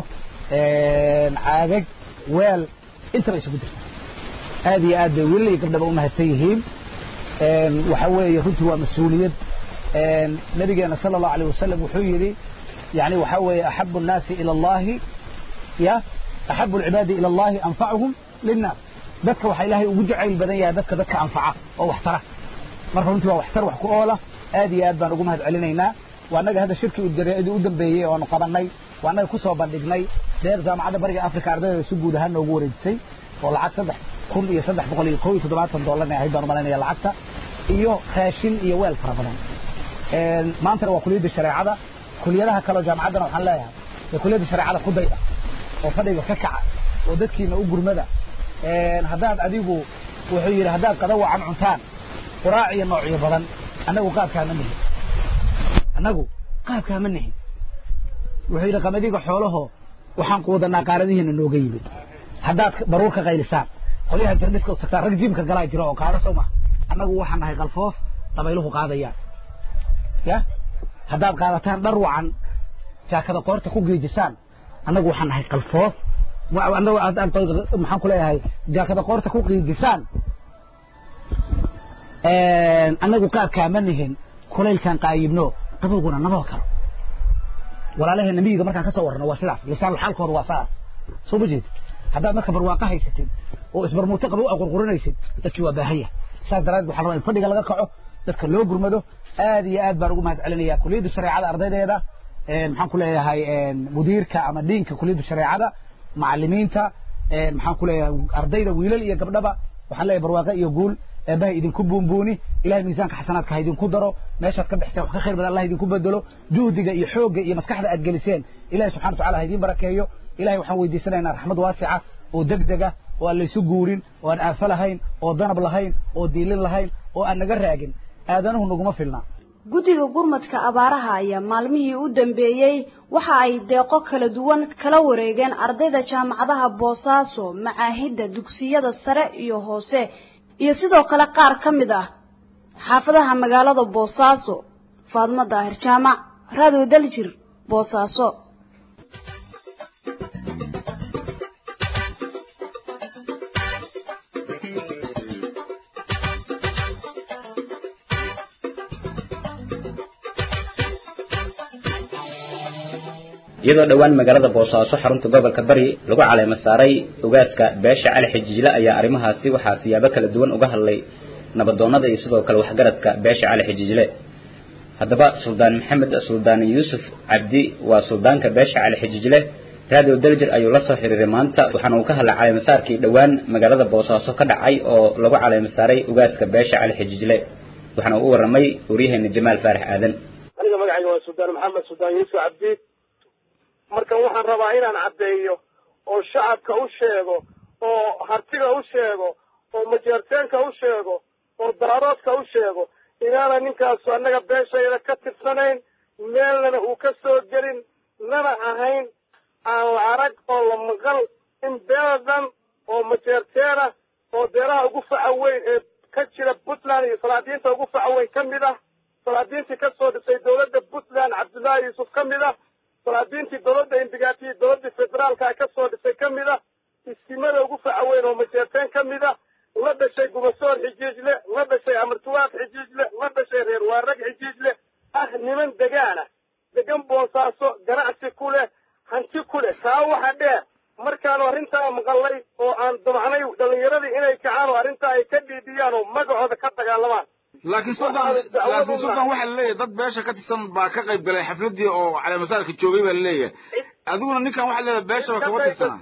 Speaker 15: caagag weel intaba isugu jirta aad iyo aad bay wiilal iyo gabdhaba u mahadsan yihiin waxa weeye runtii waa mas-uuliyad nabigeena sala allahu alayh wasalam wuxuu yidhi yani waxa weeye axabu الnaasi ilى اllahi ya axabu اlcibaadi ilى اllahi anfacuhum linnaas dadka waxaa ilaahay ugu jacayl badan yahay dadka dadka anfaca oo waxtara marka runtii waa waxtar wax ku oola aad iyo aad baan ugu mahad celinaynaa waa annaga hadda shirkii u dambeeyey oonu qabanay waa annaga kusoo bandhignay deeq jaamacadda bariga africa ardayda si guud ahaan noogu wareejisay oo lacag saddex kun iyo saddex boqol iyo kow iyo toddobaatan dollarna ahayd baan umalaynaya lacagta iyo raashin iyo weel fara badan maantana waa kuliyadda shareecada kuliyadaha kaleo jaamacaddana waxaan leeyahay ee kuliyadda shareecada ku dayda oo fadhiga ka kaca oo dadkiina u gurmada haddaad adigu wuxuu yidhi haddaad qada wacan cuntaan quraac iyo noocyo badan annagu qaabkaa ma nihin annagu qaabkaa ma nihin wuxuu yidhi qamadiga xoolaho waxaan quudanaa qaaradihiina nooga yimid haddaad baruur ka qaylisaan qolyaha jirdhiska u tagtaan rag jiimka galaa jiro oo qaada soo maha annagu waxaan nahay qalfoof dabayluhu qaadayaan ya haddaad qaadataan dhar wacan jaakada qoorta ku geejisaan annagu waxaan nahay qalfoof annagu maxaan ku leeyahay jaakada qoorta ku geejisaan annagu qaabkaa ma nihin kulaylkaan qaayibno qabowguna naboo kalo walaalaheena miyiga markaan kasoo warrano waa sidaas lisaan xaalkooda waa saas soo ma jeed haddaad marka barwaaqo haysatid oo isbarmuuto qabow a qurqurinaysid dadkii waa baahanya saas daraaddeed waxaan rabaa in fadhiga laga kaco dadka loo gurmado aad iyo aad baan ugu mahad celinaya kuliyadda shareecada ardaydeeda maxaan ku leeyahay mudiirka ama dhiinka kuliyadda shareecada macalimiinta maxaan ku leeyahay ardayda wiilal iyo gabdhaba waxaan leeyahay barwaaqo iyo guul eebbaha idinku buunbuuni ilahay miisaanka xasanaadka ha idinku daro meeshaad ka bixiseen wax ka khayr badan allah idinku bedelo juhdiga iyo xoogga iyo maskaxda aad geliseen ilahay subxana wataala ha idiin barakeeyo ilahay waxaan weydiisanaynaa raxmad waasica oo degdega oo aan laysu guurin oo aan aafo lahayn oo danab lahayn oo diilin lahayn oo aan naga raagin aadanuhu naguma filna
Speaker 16: guddiga gurmadka abaaraha ayaa maalmihii u dambeeyey waxa ay deeqo kala duwan kala wareegeen ardayda jaamacadaha boosaaso macaahidda dugsiyada sare iyo hoose iyo sidoo kale qaar ka mid ah xaafadaha magaalada boosaaso faadmo daahir jaamac raadiyo daljir boosaaso
Speaker 1: iyadoo dhowaan magaalada boosaaso xarunta gobolka bari lagu caleema saaray ogaaska beesha cali xijiijle ayaa arrimahaasi waxaa siyaabo kala duwan uga hadlay nabadoonnada iyo sidoo kale waxgaradka beesha cali xijiijle haddaba suldaan maxamed suldaan yuusuf cabdi waa suldaanka beesha cali xijiijle radio daljir ayuu la soo xiriiray maanta waxaana uu ka hadlay caleemasaarkii dhowaan magaalada boosaaso ka dhacay oo lagu caleema saaray ogaaska beesha cali xijiijle waxaana uu u warramay waryaheena jamaal faarax aadan
Speaker 19: aniga magacayga waa suldaan maxamed suldaan yuusuf cabdi marka waxaan rabaa inaan caddeeyo oo shacabka u sheego oo hartiga u sheego oo majeerteenka u sheego oo daaroodka u sheego inaana ninkaasu annaga beeshayda ka tirsanayn meelnana uu ka soo gelin nana ahayn aan la arag oo la maqal in beeladan oo majeerteena oo beeraha ugu faca weyn ee ka jira puntland iyo salaadiinta ugu faca weyn ka mid ah salaadiintii ka soo dhisay dowladda puntland cabdullaahi yuusuf ka mid ah salaadiintii dowladda indigaatiyi dowladdii federaalka ka soo dhisay ka mid ah istimada ugu faca weyn oo majeerteen ka mid ah la dhashay gumasoor xijiijle la dhashay amartuwaad xijiijle la dhashay reer waarag xijiijle ah niman degaana degan boosaaso ganacsi ku leh hanti ku leh taa waxa dheer markaanu arrintaa maqallay oo aan damacnay dhallinyaradii inay kacaan oo arrintaa ay ka dhiidiyaan oo magacooda ka dagaalamaan
Speaker 20: laakiin sultan laakiin sultan waxaa laleeyahay dad beesha ka tirsan baa ka qayb galay xafladii oo caleemasaarka joogay baa laleeyahay adiguna ninkan waxaa leedahay beeshaba kama tirsana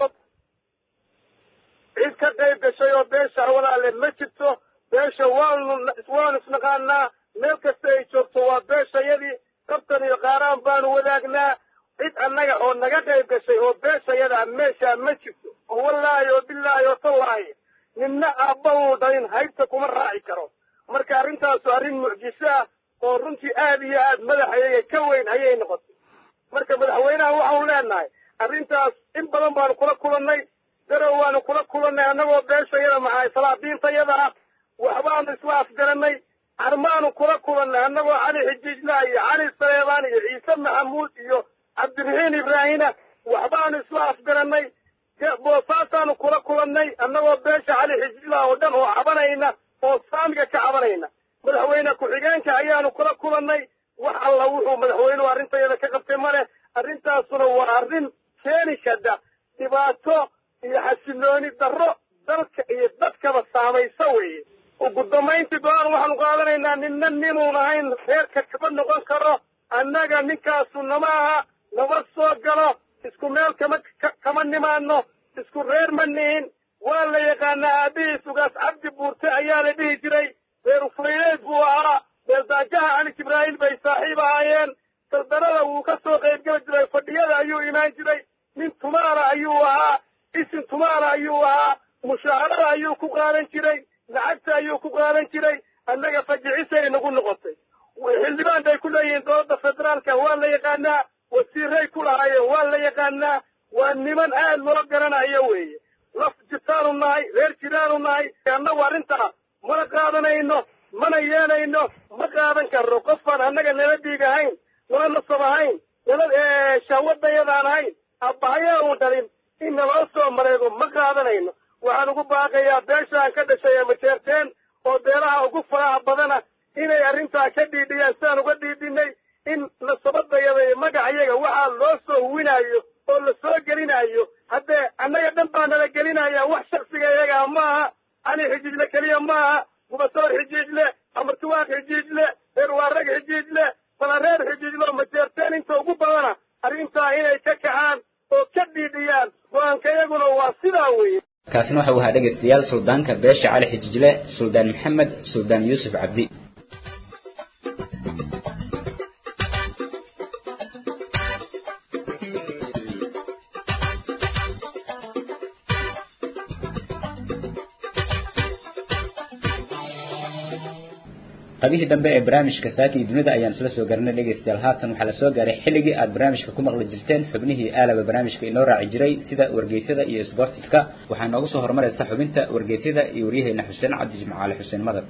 Speaker 19: cid ka qayb gashay oo beesha walaale ma jirto beesha waanu waanu isnaqaanaa meel kasta ay joogto waa beeshayadii qabtan iyo qaaraan baanu wadaagnaa cid annaga oo naga qayb gashay oo beeshayadaa meeshaa ma jirto oo wallaahi oo bilaahi oo tallaahi ninna aabba uu dhalin haybta kuma raaci karo marka arrintaasu arrin mucjiso ah oo runtii aad iyo aad madaxayaga ka weyn ayay noqotay marka madaxweynaha waxaanu leenahay arrintaas in badan baanu kula kulannay darow waanu kula kulannay annagoo beeshayada maxay salaadiintayada ah waxbaanu isla afgarannay carmaanu kula kulannay annagoo cali xijiijla iyo cali saleebaan iyo ciise maxamuud iyo cabdiraxiin ibraahina waxbaanu isla afgarannay boosaasaanu kula kulannay annagoo beesha cali xijiijla oo dhan oo cabanayna oo saamiga ka cabanayna madaxweyne ku-xigeenka ayaanu kula kulannay wax alla wuxuu madaxweynuhu arrintayada ka qabtay male arrintaasuna waa arrin keeni kada dhibaato iyo xasilooni darro dalka iyo dadkaba saamaysa weeye ugu dambayntii go-aan waxaanu qaadanaynaa ninna ninuun ahayn reerka kama noqon karo annaga ninkaasu nama aha nama soo galo isku meel kama kama nimaano isku reer ma nihin waa la yaqaanaa aabihiis ugaas cabdi buurte ayaa la dhihi jiray reer uflayleed buu ahaa beeldaajaha cali jibraa'iil bay saaxiib ahaayeen saldanada wuu ka soo qaybgeli jiray fadhiyada ayuu imaan jiray nin tumaala ayuu ahaa isin tumaala ayuu ahaa mushaharada ayuu ku qaadan jiray lacagta ayuu ku qaadan jiray annaga fajicisay nagu noqotay xildhibaan bay ku leeyihiin dowladda federaalka waa la yaqaanaa wasiiray ku lahaayeen waa la yaqaanaa waa niman aad loo garanayo weeye laf jirtaanu nahay reer jiraanu nahay annagu arrintaa mana qaadanayno mana yeelayno ma qaadan karno qofaan annaga nala dhiig ahayn nala nasab ahayn nala shahwadayadaan ahayn abbahayaa uun dhalin in naloo soo mareego ma qaadanayno waxaan ugu baaqayaa beeshaan ka dhashay ee majeerteen oo beelaha ugu faraha badana inay arrintaa ka dhiidhiyaan sidaan uga dhiidhinay in nasabadayada iyo magacayaga waxaa loo soo huwinaayo oo la soo gelinayo haddee annaga dhan baa nala gelinaya wax shaksiga iyagaa maaha cali xijiijle keliya maaha gubasoor xijiijle amartuwaaq xijiijle reer waarag xijiijle falareer xijiijle oo majeerteen inta ugu badana arrintaa inay ka kacaan oo ka dhiidhiyaan go-aanka iyaguna waa sidaa weeye
Speaker 1: kaasina waxa uu ahaa dhegaystayaal suldaanka beesha cali xijijle suldaan maxamed suldaan yuusuf cabdi qabihii dambe ee barnaamijka saaka iyo dunida ayaan isla soo garanay dhegaystayaal haatan waxaa la soo gaaray xilligii aad barnaamijka ku maqli jirteen xubnihii aalaba barnaamijka inoo raaci jiray sida wargeysyada iyo sboortiska waxaa noogu soo horumaraysa xubinta wargeysyada iyo waryaheena xuseen cabdi jimcaale xuseen madar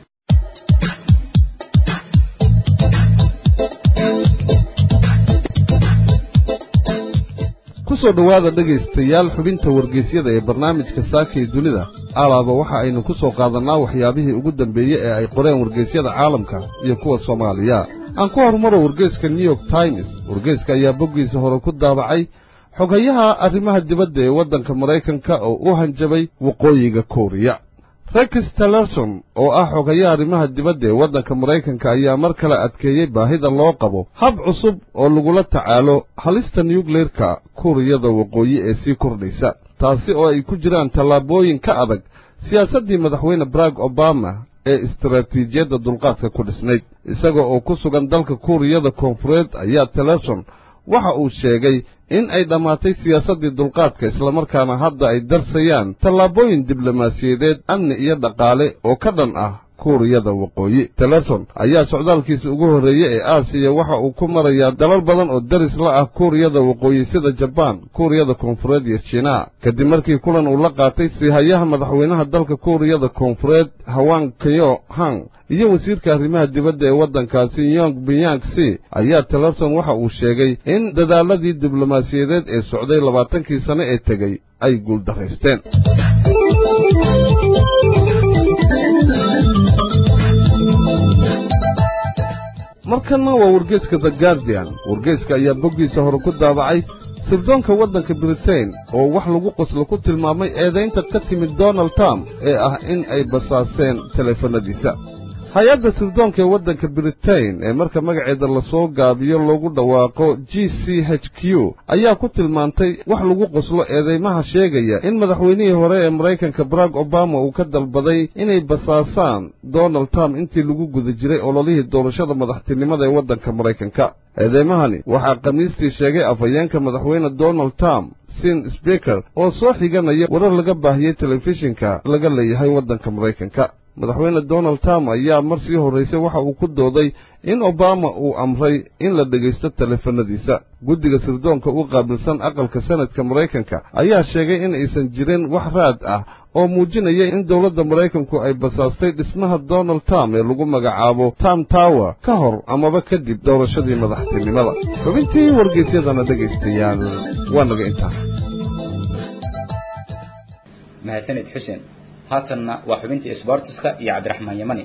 Speaker 21: kusoo dhowaada dhegaystayaal xubinta wargeysyada ee barnaamijka saaka iyo dunida alaaba waxa aynu ku soo qaadannaa waxyaabihii ugu dambeeyey ee ay qoreen wargeysyada caalamka iyo kuwa soomaaliya aan ku horumaro wargeyska new york times wargeyska ayaa boggiisa hore ku daabacay xogayaha arrimaha dibadda ee waddanka maraykanka oo u hanjabay waqooyiga kooriya rex tillerson oo ah xogayaha arrimaha dibadda ee waddanka maraykanka ayaa mar kale adkeeyey baahida loo qabo hab cusub oo lagula tacaalo halista nukleyerka kuuriyada waqooyi ee sii kordhaysa taasi oo ay ku jiraan tallaabooyin ka adag siyaasaddii madaxweyne barack obama ee istaraatiijiyadda dulqaadka ku dhisnayd isaga oo ku sugan dalka kuuriyada koonfureed ayaa tillerson waxa uu sheegay in ay dhammaatay siyaasaddii dulqaadka islamarkaana hadda ay darsayaan tallaabooyin diblomaasiyadeed amni iyo dhaqaale oo ka dhan ah kuuriyada waqooyi tillerson ayaa socdaalkiisa ugu horreeye ee aasiya waxa uu ku marayaa dalal badan oo daris la ah kuuriyada waqooyi sida jabaan kuuriyada koonfureed iyo jiinaa kadib markii kulan uu la qaatay siihayaha madaxweynaha dalka kuuriyada koonfureed hawang keyo hang iyo wasiirka arrimaha dibadda ee waddankaasi yong binyang si ayaa tillerson waxa uu sheegay in dadaaladii diblomaasiyadeed ee socday labaatankii sane ee tegey ay guuldaraysteen markanna waa wargeeska the guardian wargeeska ayaa boggiisa hore ku daabacay sirdoonka waddanka britain oo wax lagu qoslo ku tilmaamay eedaynta ka timid donald trump ee ah in ay basaaseen teleefanadiisa hay-adda sirdoonka ee waddanka britain ee marka magaceeda lasoo gaabiyo loogu dhawaaqo g c h q ayaa ku tilmaantay wax lagu qoslo eedeymaha sheegaya in madaxweynihii hore ee maraykanka barack obama uu ka dalbaday inay basaasaan donald trump intii lagu guda jiray ololihii doorashada madaxtinimada ee waddanka maraykanka eedeymahani waxaa khamiistii sheegay afhayeenka madaxweyne donald trump sin sbeker oo soo xiganaya warar laga baahiyey telefishinka laga leeyahay waddanka maraykanka madaxweyne donald trump ayaa mar sii horraysay waxa uu ku dooday in obama uu amray in la dhegaysto teleefanadiisa guddiga sirdoonka u qaabilsan aqalka sanadka maraykanka ayaa sheegay in aysan jirin wax raad ah oo muujinaya in dowladda maraykanku ay basaastay dhismaha donald trump ee lagu magacaabo tam tower ka hor amaba kadib doorashadii madaxtinimada xubintii wargeysyadana dhegaystayaal waa naga intaa
Speaker 1: mahadsanid xuseen haatanna waa xubintii isboortiska iyo cabdiraxmaan yamani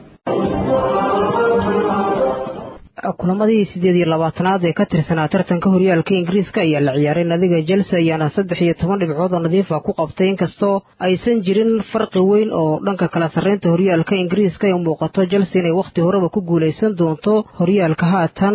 Speaker 22: kulamadii sideed iyo labaatanaad ee ka tirsanaa tartanka horyaalka ingiriiska ayaa la ciyaaray nadiga chelsea ayaana saddex iyo toban dhibcood oo nadiifa ku qabtay inkastoo aysan jirin farqi weyn oo dhanka kala sarreynta horyaalka ingiriiska ay muuqato chelsea inay wakhti horeba ku guulaysan doonto horyaalka haatan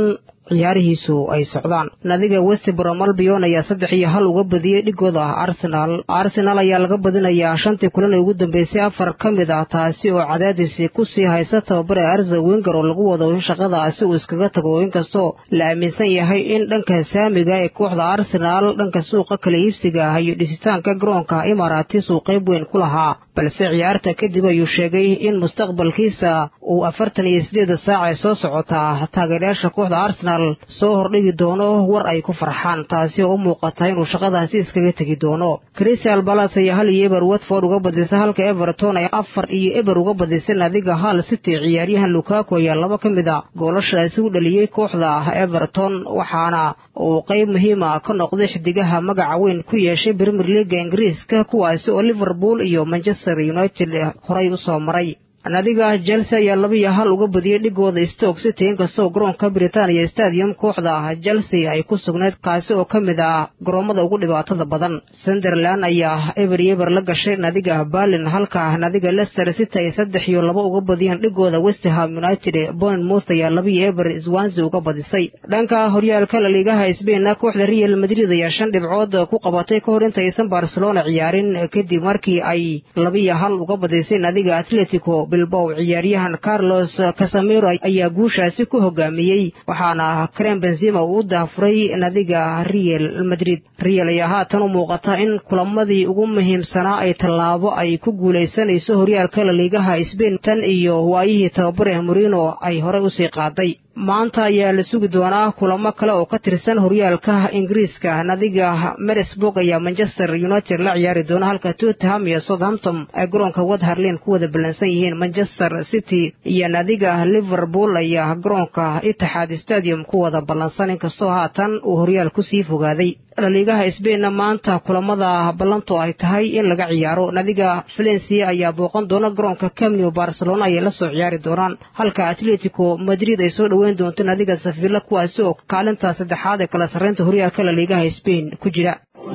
Speaker 22: ciyaarihiisu ay socdaan nadiga westbrom albion ayaa saddex iyo hal uga badiyey dhigooda arsenal arsenal ayaa laga badinayaa shantii kulan ee ugu dambeysay afar ka mid ah taasi oo cadaadis kusii haysa tababare arza wenger oo lagu wado in shaqadaasi uu iskaga tago inkastoo la aaminsan yahay in dhanka saamiga ee kooxda arsenal dhanka suuqa kala iibsiga ah iyo dhisitaanka garoonka imaratis uu qayb weyn ku lahaa balse ciyaarta kadib ayuu sheegay in mustaqbalkiisa uu afartan iyo sideeda saac ee soo socotaa taageerayaasha kooxda arsenal soo hordhigi doono war ay ku farxaan taasi oo u muuqata inuu shaqadaasi iskaga tegi doono crystal balas ayaa hal iyo eber watford uga badisay halka everton ay afar iyo eber uga badisay nadiga hal city ciyaaryahan lukaku ayaa laba ka mid a goolashaasi u dhaliyey kooxda everton waxaana uu qayb muhiima ka noqday xidigaha magaca weyn ku yeeshay premier leaga ingiriiska kuwaasi oo liverpool iyo manchester united horay u soo maray nadiga chelsea ayaa laba iyo hal uga badiyey dhigooda stoke city inkastoo garoonka britania stadium kooxda chelsea ay ku sugnayd kaasi oo ka mid ah garoommada ugu dhibaatada badan sunderland ayaa eber iyo eber la gashay nadiga berlin halka nadiga leicester city ay saddex iyo laba uga badiyeen dhigooda westham united bournemouth ayaa laba iyo eber swansea uga badisay dhanka horyaalka laliigaha sbain kooxda real madrid ayaa shan dhibcood ku qabatay ka hor intaysan barcelona ciyaarin kadib markii ay laba iyo hal uga badisay nadiga atletico bilbow ciyaaryahan carlos casamiro ayaa guushaasi ku hogaamiyey waxaana krem benzima uu u daafuray nadiga real madrid real ayaa haatan u muuqata in kulamadii ugu muhiimsanaa ay tallaabo ay ku guulaysanayso horyaalka laliigaha sbain tan iyo waayihii tababare morino ay horey usii qaaday maanta ayaa la sugi doonaa kulamo kale oo ka tirsan horyaalka ingiriiska nadiga meresburg ayaa manchester united la ciyaari doona halka tottenham iyo southampton ay garoonka wadharlin ku wada ballansan yihiin manchester city iyo nadiga liverpool ayaa garoonka itixaad stadium ku wada ballansan inkastoo haatan uu horyaal kusii fogaaday dhaliigaha sbainna maanta kulamada ballanto ay tahay in laga ciyaaro nadiga valencia ayaa booqan doona garoonka camnew barcelona ayay la soo ciyaari doonaan halka atletico madrid ay soo dhoweyn doonto nadiga safilla kuwaasi oo kaalinta saddexaad ee kala sarreynta horyaalka laliigaha sbain ku jira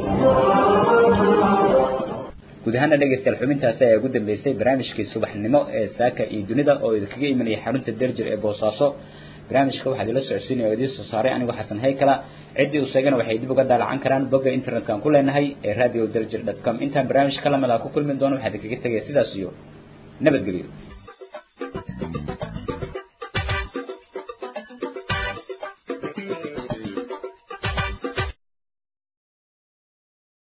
Speaker 1: guud ahaana dhegaystayaal xubintaasi ayaa ugu dambeysay barnaamijkii subaxnimo ee saaka iyo dunida oo idinkaga imanaya xarunta derjir ee boosaaso barnaamijka waxaad ila socodsiinaya oo idiin soo saaray anigu xasan haykala ciddii uu sheegana waxay dib uga daalacan karaan bogga internetka aan ku leenahay ee radio derjir dot com intaan barnaamij ka lamid ah ku kulmi doono waxaa idinkaga tegaya sidaas iyo nabadgelyo